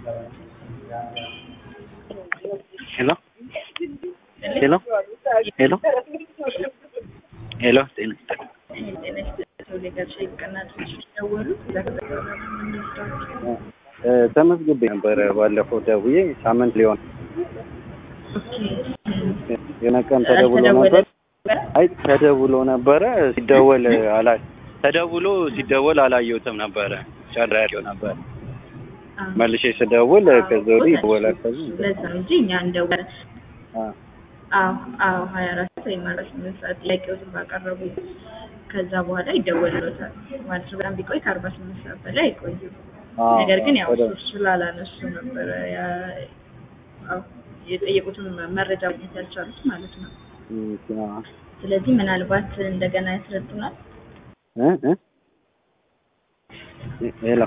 ሄሎ ሄሎ ሄሎ ሄሎ ጤና ተመዝግቤ ነበረ ባለፈው ደውዬ ሳምንት ሊሆን የሆነ ቀን ተደውሎ ነበር። አይ ተደውሎ ነበረ ሲደወል አላ ተደውሎ ሲደወል አላየሁትም ነበረ ጨራቂው ነበር። መልሼ ስደውል ከዚያ ወዲህ ይደወላል። ከዚህ ለዛ ነው እንጂ እኛ እንደወለ አዎ አዎ ሀያ አራት ወይም አራት ስምንት ሰዓት ጥያቄዎትን ባቀረቡ ከዛ በኋላ ይደወልሎታል ማለት ነው። በጣም ቢቆይ ከአርባ ስምንት ሰዓት በላይ አይቆይም። ነገር ግን ያው እሱ ስላላነሱ ነበረ ያ- አዎ የጠየቁትን መረጃ ማግኘት ያልቻሉት ማለት ነው። ስለዚህ ምናልባት እንደገና ያስረዱናል። እ እ ሄሎ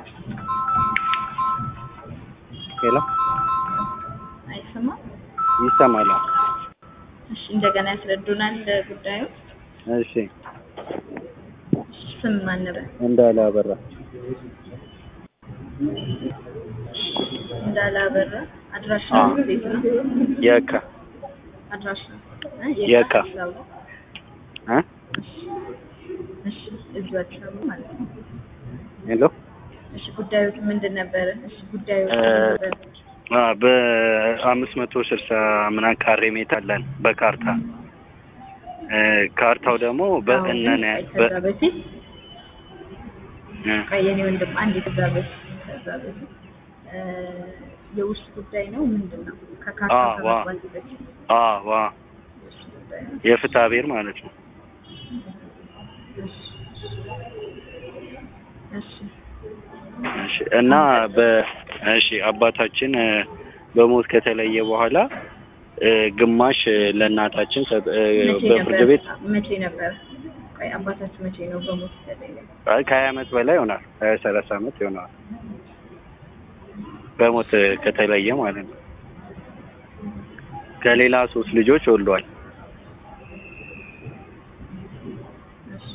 ሄሎ አይሰማም? ይሰማል? እሺ እንደገና ያስረዱናል ጉዳዩ። እሺ ስም ማን ነበር? እንዳለ አበራ እንዳለ አበራ። አድራሻ አዎ። ቤት ነው። የካ አድራሻ እ? የካ። አዲስ አበባ። እ እሺ እዚሁ አዲስ አበባ ማለት ነው። ሄሎ እሺ ጉዳዩ ምንድን ነበረ? እሺ ጉዳዩ እ፣ ነበረ? አ በአምስት መቶ ስልሳ ምናምን ካሬ ሜትር አለን በካርታ እ፣ ካርታው ደግሞ በእነነ አሁን በ ከዛ በፊት እ፣ ቆይ የኔ ወንድም አንድ ከዛ በፊት ከዛ በፊት እ፣ የውስጥ ጉዳይ ነው ምንድን ነው? ከካርታ አ ዋ ከመግባት በፊት አ ዋ የውስጥ ጉዳይ ነው። የፍትሐ ብሔር ማለት ነው። እሺ እሺ እሺ እና በ እሺ አባታችን እ፣ በሞት ከተለየ በኋላ እ፣ ግማሽ ለእናታችን ሰጥ- እ፣ መቼ በፍርድ ነበር? ቤት መቼ ነበር? ቆይ አባታችሁ መቼ ነው በሞት የተለየ? አይ ከሀያ ዓመት በላይ ይሆናል። ሀያ ሰላሳ ዓመት ይሆናል በሞት ከተለየ ማለት ነው። ከሌላ ሶስት ልጆች ወልዷል። እሺ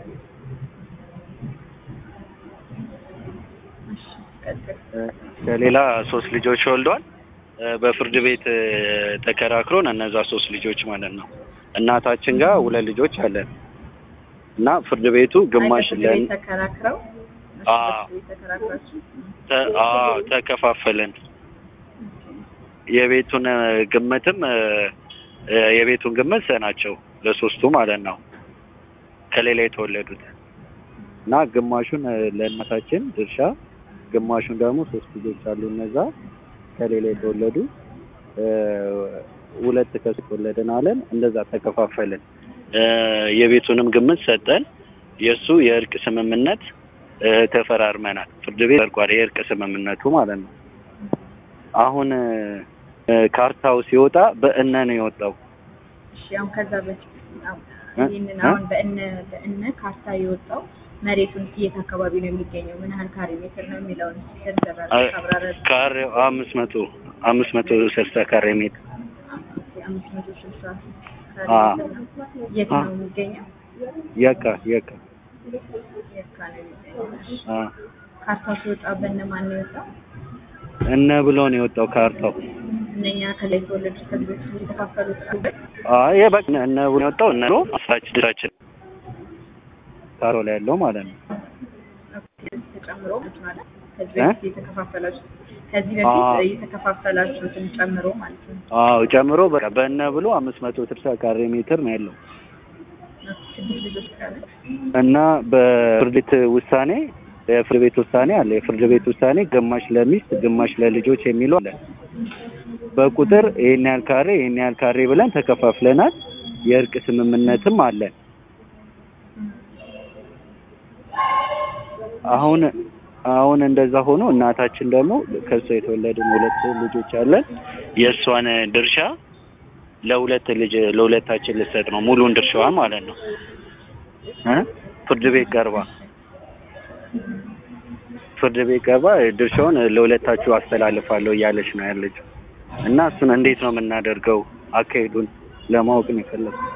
እሺ ቀጥል። እ፣ ከሌላ ሶስት ልጆች ወልዷል። እ፣ በፍርድ ቤት እ፣ ተከራክሮን እነዛ ሶስት ልጆች ማለት ነው እናታችን ጋር ሁለት ልጆች አለን እና ፍርድ ቤቱ ግማሽ አይ፣ ለን በፍርድ ቤት ተከራክረው እሺ፣ አዎ። በፍርድ ቤት ተከራክራችሁ ተ- አዎ ተከፋፈለን። የቤቱን እ፣ ግምትም እ፣ እ፣ የቤቱን ግምት ሰናቸው ለሶስቱ ማለት ነው ከሌላ የተወለዱት እና ግማሹን እ፣ ለእናታችን ድርሻ ግማሹን ደግሞ ሶስት ልጆች አሉ እነዛ ከሌላ የተወለዱ እ፣ ሁለት ከሱ ተወለድን አለን እንደዛ ተከፋፈልን። እ፣ የቤቱንም ግምት ሰጠን። የእሱ የእርቅ ስምምነት እ፣ ተፈራርመናል። ፍርድ ቤት ጸድቋል፣ የእርቅ ስምምነቱ ማለት ነው። አሁን እ፣ ካርታው ሲወጣ በእነ ነው የወጣው። እሺ አሁን ከዛ በፊት አሁን እ? ይህንን እ? አሁን በእነ በእነ ካርታ የወጣው መሬቱን የት አካባቢ ነው የሚገኘው? ምን ያህል ካሬ ሜትር ነው የሚለውን ዘርዘር አ- ካብራረ ካሬው አምስት መቶ አምስት መቶ ስልሳ ካሬ ሜትር አምስት መቶ ስልሳ ካሬ አ። ሜትር ነው። የት አ። ነው የሚገኘው? የካ የካ የካ ነው የሚገኘው። እሺ። አ ካርታው ሲወጣ በእነማን ነው የወጣው? እነ ብሎ ነው የወጣው ካርታው። እነኛ ከላይ የተወለዱት ከዚህ በፊት የተካፈሉት አሉበት? አይ በቃ እነ ብሎ ነው የወጣው እነ ነው አስራችን ድራችን ካርታው ላይ ያለው ማለት ነው። ተጨምሮ ማለት ከዚህ እ? በፊት የተከፋፈላችሁት ከዚህ አ። በፊት የተከፋፈላችሁትን ጨምሮ ማለት ነው። አዎ ጨምሮ በቃ በእነ ብሎ አምስት መቶ ስልሳ ካሬ ሜትር ነው ያለው ስድስት ልጆች ካለ እና በፍርድ ቤት ውሳኔ የፍርድ ቤት ውሳኔ አለ። የፍርድ ቤት ውሳኔ ግማሽ ለሚስት ግማሽ ለልጆች የሚለው አለ። በቁጥር ይሄን ያህል ካሬ ይሄን ያህል ካሬ ብለን ተከፋፍለናል። የእርቅ ስምምነትም አለን። አሁን አሁን እንደዛ ሆኖ እናታችን ደግሞ ከሷ የተወለድን ሁለት ልጆች አለን። የእሷን ድርሻ ለሁለት ልጅ ለሁለታችን ልሰጥ ነው ሙሉን ድርሻዋን ማለት ነው እ ፍርድ ቤት ቀርባ ፍርድ ቤት ቀርባ ድርሻውን ለሁለታችሁ አስተላልፋለሁ እያለች ነው ያለችው። እና እሱን እንዴት ነው የምናደርገው? አካሄዱን ለማወቅ ነው የፈለኩት።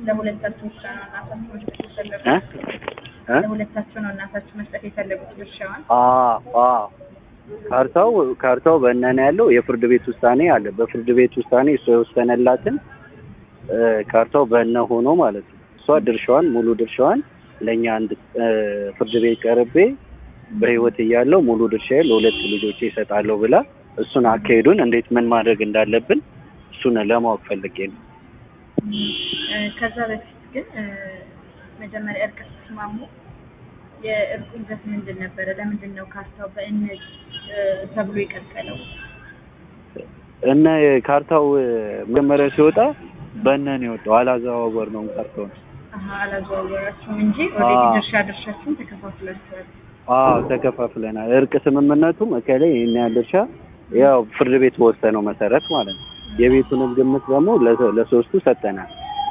ለሁለታችሁ ብቻ ነው እናታችሁ መስጠት የፈለጉት? እ እ ለሁለታችሁ ነው እናታችሁ መስጠት የፈለጉት ድርሻዋን? አዎ አዎ ካርታው ካርታው በእነን ያለው የፍርድ ቤት ውሳኔ አለ። በፍርድ ቤት ውሳኔ እሷ የወሰነላትን እ ካርታው በእነ ሆኖ ማለት ነው። እሷ ድርሻዋን ሙሉ ድርሻዋን ለእኛ አንድ እ ፍርድ ቤት ቀርቤ በህይወት እያለው ሙሉ ድርሻዬ ለሁለት ልጆቼ ይሰጣለሁ ብላ እሱን አካሄዱን እንዴት ምን ማድረግ እንዳለብን እሱን ለማወቅ ፈልጌ ነው። እ ከዛ በፊት ግን እ መጀመሪያ እርቅ ስትስማሙ የእርቁ ይዘት ምንድን ነበረ? ለምንድን ነው ካርታው በእነት እ ተብሎ የቀጠለው? እና ካርታው እ መጀመሪያ ሲወጣ በእነ ነው የወጣው። አላዘዋወር ነው ካርታውን። አሀ አላዘዋወራችሁም እንጂ ኦልሬዲ አዎ። ድርሻ ድርሻችሁን ተከፋፍላችኋል። አዎ ተከፋፍለናል። እርቅ ስምምነቱም እከሌ ይሄን ያህል ድርሻ ያው ፍርድ ቤት በወሰነው መሰረት ማለት ነው። የቤቱንም ግምት ደግሞ ለሶ- ለሶስቱ ሰጠናል።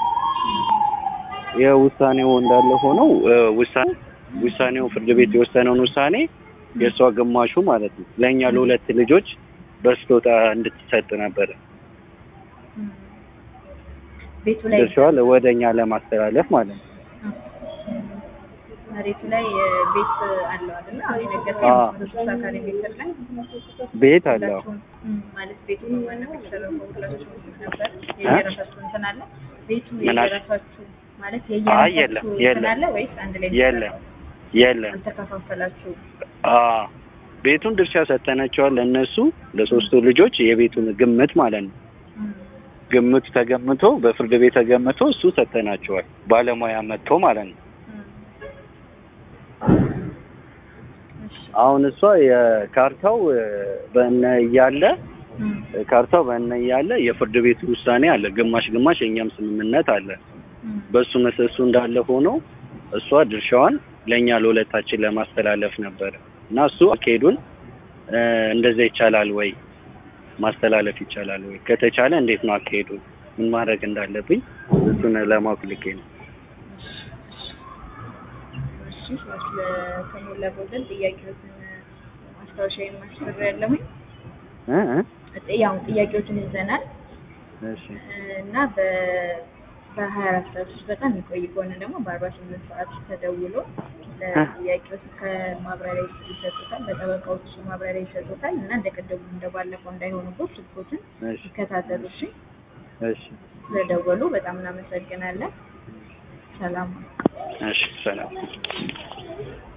የውሳኔው እንዳለ ሆነው እ ውሳኔ ውሳኔው ፍርድ ቤት የወሰነውን ውሳኔ የእሷ ግማሹ ማለት ነው ለእኛ ለሁለት ልጆች በስጦታ እንድትሰጥ ነበረ እም። ቤቱ ላይ ድርሻዋ ወደ እኛ ለማስተላለፍ ማለት ነው። መሬቱ ላይ እ ቤት አለው አይደል? አሁን የነገርከኝ አዎ። አምስት መቶ ስልሳ ካሬ ሜትር ላይ ቤት አለው ሁላችሁም እም፣ ማለት ቤቱ ዋናው የተሰረፈው ሁላችሁም ነበር። የየራሳችሁ እንትን አለ ቤቱ ምን አለ? የየራሳችሁ ማለት አይ የለም የየራሳችሁ እንትን የለም አለ ወይስ አንድ ላይ ነው የለም የተሰራው? የለም አልተከፋፈላችሁ? አዎ ቤቱን ድርሻ ሰጠናቸዋል ለእነሱ ለሶስቱ ልጆች የቤቱን ግምት ማለት ነው። እም፣ ግምቱ ተገምቶ በፍርድ ቤት ተገምቶ እሱ ሰጠናቸዋል። ባለሙያ መጥቶ ማለት ነው። እም። እሺ። አሁን እሷ የካርታው እ በእነ እያለ እም፣ ካርታው በእነ እያለ የፍርድ ቤቱ ውሳኔ አለ። ግማሽ ግማሽ የእኛም ስምምነት አለ። እም፣ በሱ መሰሱ እንዳለ ሆኖ እሷ ድርሻዋን ለእኛ ለሁለታችን ለማስተላለፍ ነበረ እና እሱ አካሄዱን እ እንደዛ ይቻላል ወይ ማስተላለፍ ይቻላል ወይ? ከተቻለ እንዴት ነው አካሄዱ? ምን ማድረግ እንዳለብኝ እሱን ለማወቅ ልኬ ነው። እሺ ስለ ከሞላ ጎደል ጥያቄዎችን ማስታወሻ የማስፈራ ያለሁኝ እ እ ያው ጥያቄዎችን ይዘናል እሺ እና በ በሀያ አራት ሰዓት ውስጥ በጣም የሚቆይ ከሆነ ደግሞ በአርባ ስምንት ሰዓት ተደውሎ ለጥያቄዎች ከማብራሪያ ይሰጡታል፣ በጠበቃዎቹ ማብራሪያ ይሰጡታል እና እንደ ቀደሙ እንደባለፈው እንዳይሆኑበት ስልኮችን እሺ ይከታተሉ። እሺ እሺ ስለደወሉ በጣም እናመሰግናለን። ሰላም እሺ ሰላም